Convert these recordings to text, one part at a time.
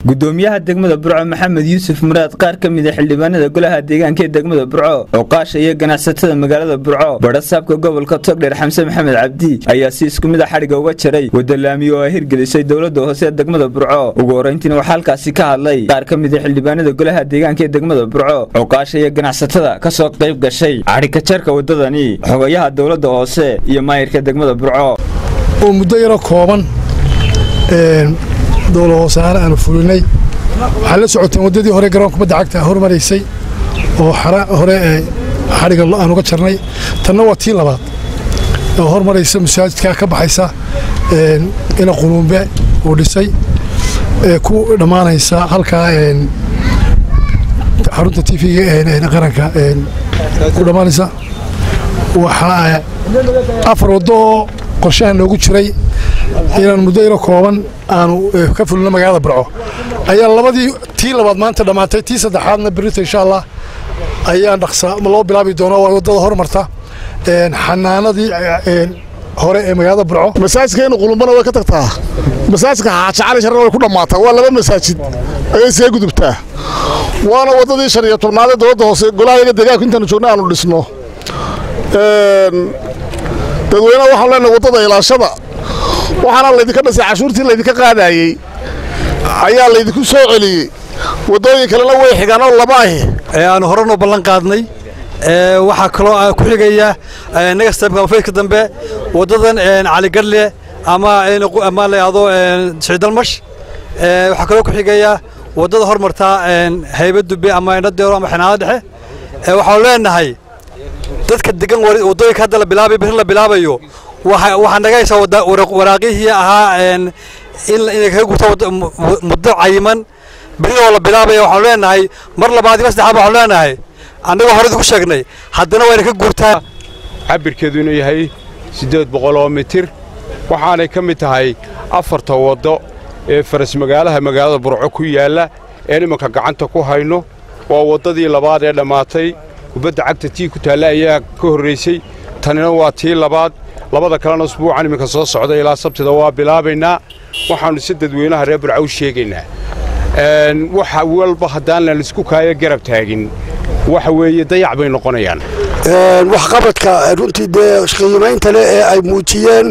gudoomiyaha degmada burco maxamed yuusuf muraad qaar ka mid a xildhibaanada golaha deegaanka ee degmada burco cuqaasha iyo ganacsatada magaalada burco badhasaabka gobolka togdheer xamse maxamed cabdi ayaa si isku mid a xadhiga uga jaray wadalaamiye oo ay hirgelisay dowladda hoose ee degmada burco ugu horrayntiina waxaa halkaasi ka hadlay qaar ka mid a xildhibaanada golaha deegaanka ee degmada burco cuqaasha iyo ganacsatada kasoo qayb gashay xadhigka jarka wadadani xogayaha dowladda hoose iyo maayirka degmada burco oo muddo yaroo kooban dowla hoosaare aanu fulinay waxaad la socoteen waddadii hore garoonka badda cagta hormaraysay oo hore xadhiga aan uga jarnay tanna waa tii labaad oo hormaraysa masaajidkaa ka baxaysa ina quluumbe uu dhisay ku dhammaanaysa halkaa xarunta tv-ga qaranka ku dhammaanaysa waxaa afar waddo oo qorshaha noogu jiray inaan muddo yaro kooban aanu ka fulino magaalada burco ayaa labadii tii labaad maanta dhammaatay tii saddexaadna berita insha allah ayaan dhaqsa loo bilaabi doona waa waddada hormarta xanaanadii hore ee magaalada burco masaajidka inu qulumbana way ka tagtaa masaajidka xaaji cali sharna way ku dhammaataa waa laba masaajid ayay see gudubtaa waana waddadii shan iyo tobnaadee dowladda hoose golahayaga deegaanku intaanu joogna aanu dhisno dadweynaha waxaan leenahay waddada ilaashada waxaana laydinka dhisay cashuurtii laydinka qaadaayey ayaa laydinku soo celiyey waddooyin kalena way xigaan oo laba ahi aanu horanoo ballan qaadnay waxaa kaloo ku xigaya negastabka faydka dambe waddadan caligadle ama ama layado siciidalmash waxaa kaloo ku xigaya waddada hormartaa haybadube ama indhadeero ama xinaado dhexe waxaanu leenahay dadka degan waddooyinka hadda la bilaabay biri la bilaabayo waxaa naga haysaa waraaqihii ahaa inay kaga gurto muddo cayiman berihoo la bilaabaya waxaanu leenahay mar labaad ima saddexaad waxaanu leenahay annagoo horedi ku sheegnay haddana wayna ka guurtaa cabirkeedu inuu yahay siddeed boqol oo mitir waxaanay ka mid tahay afarta waddo ee faras magaalaha magaalada burco ku yaalla ee imanka gacanta ku hayno waa waddadii labaad ee dhammaatay kubadda cagta tii ku taalla ayaa ka horraysay tanina waa tii labaad labada kalena usbuucan iminka soo socda ilaa sabtida waa bilaabaynaa waxaannu si dadweynaha reer burca u sheegaynaa waxa walba haddaan lan isku kaayo garab taagin waxa weeye dayac bay noqonayaan waxqabadka runtii dee qiimaynta leh ee ay muujiyeen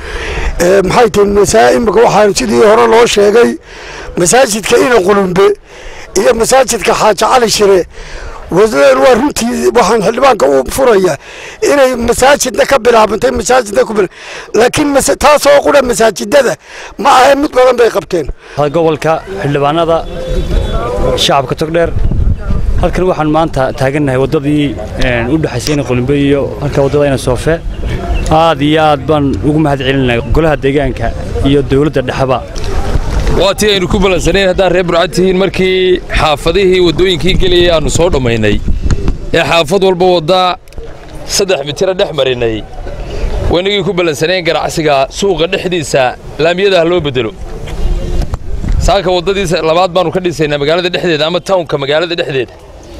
maxay tihi masaa imika waxaan sidii hore loo sheegay masaajidka ina qulumbe iyo masaajidka xaaji cali shire wadadan waa runtii waxaan xildhibaanka u furaya inay masaajidna ka bilaabantay masaajidna ku laakiin taasoo qura masaajidada ma ahe mid badan bay qabteen gobolka xildhibaanada shacabka togdheer halkan waxaan maanta taagannahay waddadii u dhexaysay ina qulumbe iyo halka waddada ina soofe aad iyo aad baan ugu mahad celinay golaha deegaanka iyo dowladda dhexeba waa tii aynu ku ballansanayn haddaan reer burcad tihiin markii xaafadihii waddooyinkii gelayay aannu soo dhammaynay ee xaafad walba waddaa saddex mitira dhex marinay waynagii ku ballansanayn ganacsiga suuqa dhexdiisa laamiyadaha loo beddelo saaka waddadiisa labaad baannu ka dhisaynaa magaalada dhexdeeda ama tawnka magaalada dhexdeeda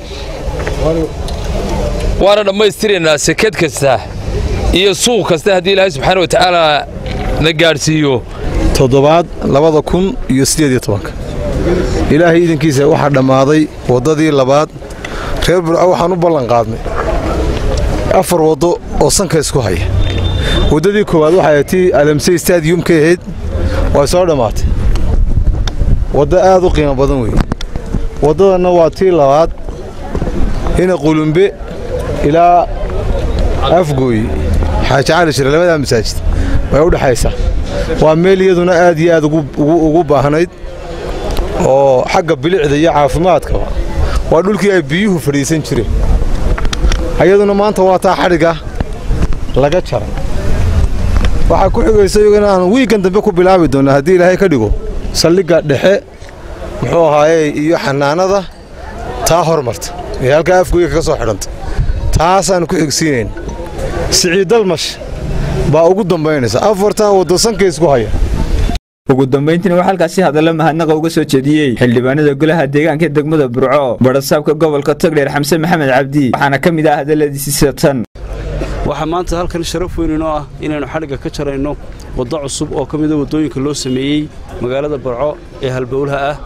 waana dhammaystiraynaa sekad kasta iyo suuq kasta haddii ilaahay subxaana wa tacaala na gaadhsiiyo toddobaad labada kun iyo siddeed iyo tobanka ilaahay iidankiisa waxaa dhammaaday waddadii labaad reer burco waxaan u ballan qaadnay afar waddo oo sanka isku haya waddadii koowaad waxay tii alamsey stadiyumka ahayd way soo dhammaatay waddo aad u qiimo badan weeye waddadanna waa tii labaad hina qulumbe ilaa afgooy xaaji cali shire labadaa masaajid way u dhexaysaa waa meel iyaduna aad iyo aad ugu baahnayd oo xagga bilicda iyo caafimaadkaba waa dhulkii ay biyuhu fadhiisan jireen ayaduna maanta waa taa xadhigga laga jaray waxaa ku xigaysa iyagana aan wiigan dambe ku bilaabi doonnaa haddii ilaahay ka dhigo saldhigga dhexe muxuu ahaaye iyo xanaanada taa hormarta ee halkaa afgooyga kaga soo xidhanta taasaannu ku xigsiinayn siciiddalmash baa ugu dambaynaysa afartaa waddo sanka isku haya ugu dambayntiina waxaa halkaasi hadalla mahadnaqa uga soo jeediyey xildhibaanada golaha deegaanka degmada burco badhasaabka gobolka togdheer xamse maxamed cabdi waxaana ka mid ah hadalladiisi sida tan waxaa maanta halkan sharaf weyn inoo ah inaynu xadhigga ka jarayno waddo cusub oo ka mida waddooyinka loo sameeyey magaalada barco ee halbowlaha ah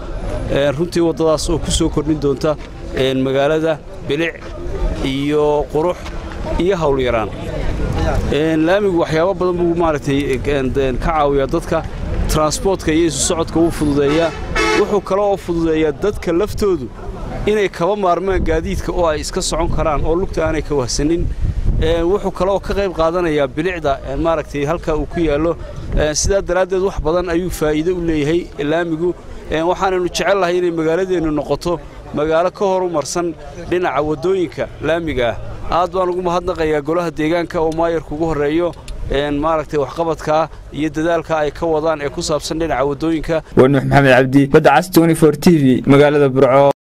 runtii waddadaas oo ku soo kordhin doonta magaalada bilic iyo qurux iyo howlyaraan laamigu waxyaabo badan buu maaragtay ka caawiyaa dadka transboortka iyo isu socodka wuu fududeeyaa wuxuu kale oo fududeeyaa dadka laftoodu inay kaba maarmaan gaadiidka oo ay iska socon karaan oo lugta aanay ka wahsanin wuxuu kale oo ka qayb qaadanayaa bilicda maaragtay halka uu ku yaallo sidaa daraaddeed wax badan ayuu faa'iido u leeyahay laamigu waxaanaynu jecel lahay inay magaaladeennu noqoto magaalo ka horumarsan dhinaca waddooyinka laamiga ah aad baan ugu mahadnaqayaa golaha deegaanka oo maayarka ugu horreeyo maaragtay waxqabadkaa iyo dadaalka ay ka wadaan ee ku saabsan dhinaca waddooyinka waa nuux maxamed cabdi badda cas t t v magaalada burco